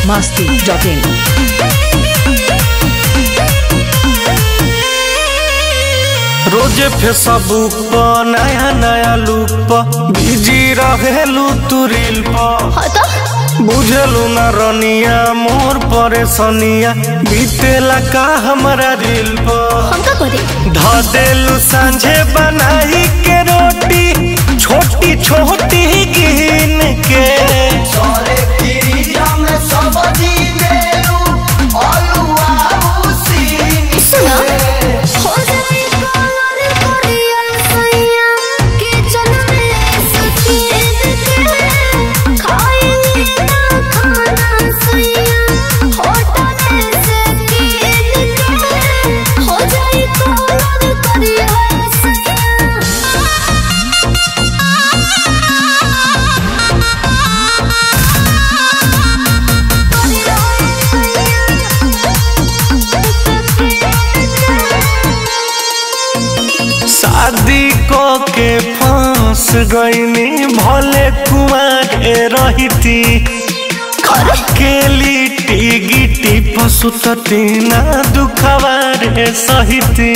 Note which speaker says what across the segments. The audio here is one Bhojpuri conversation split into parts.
Speaker 1: masti.in.
Speaker 2: रोजे फेसबुक पर नया नया लुक पर बिजी रहेलू तू रील पर
Speaker 3: हाँ तो
Speaker 2: बुझलू ना रनिया मोर परेशानिया बीतेला का हमरा रील पर
Speaker 3: हम का करे
Speaker 2: ध देलू सांझे बनाई के रोटी छोटी छोटी गिन के
Speaker 3: सुना हो जाए कलर करिया सैया किचन में सफेद के खाएंगे ना खाना सैया होटल से कीन के हो जाए कलर करिया
Speaker 2: शादी को के फांस गईनी भले कुमारे रहती अकेली गिटी पसुतती ना दुखवारे सहिती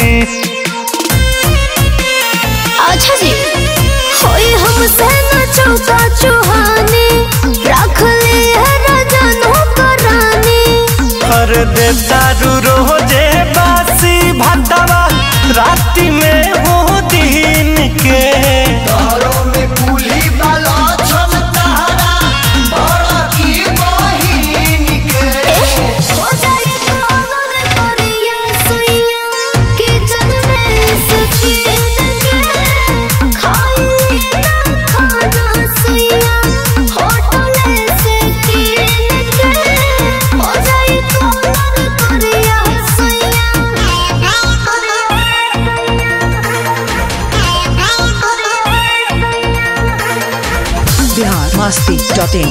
Speaker 3: अच्छा जी होई हमसे न चौका चुहाने रख ले है रजनो कराने
Speaker 2: हर दे दारू रोजे बासी भटवा राति में हो दिन के
Speaker 3: हो जाए कलर करिया सैया किचन में सफेद के खाएंगे ना खाना सैया होटल से कीन के हो जाए कलर करिया सैया
Speaker 1: Bihar masti.in.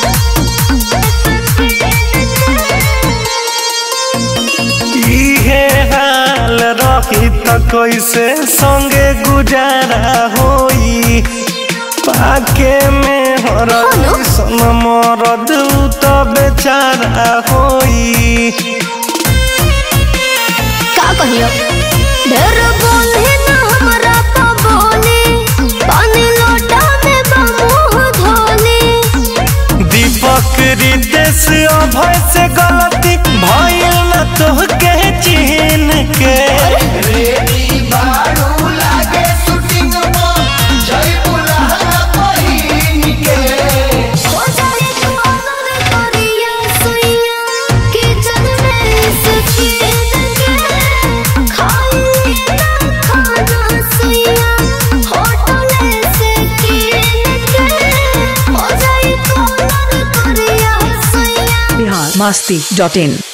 Speaker 2: इहे हाल रही त कैसे संगे गुजारा होई पाके में हर
Speaker 3: हेलो?
Speaker 2: सन मरद त बेचारा होई
Speaker 3: का कहियो ढेर बोले ना हमरा तो बोले पानी लोटा में बमुह धोले
Speaker 2: दीपक रिदेश अभय से गलती भइल न तोहके चिन्ह के
Speaker 3: हो जाए कलर करिया सैया किचन में सफेद के खाएंगे ना खाना सैया होटल से कीन के हो जाए कलर करिया सैया
Speaker 1: Bihar masti.in.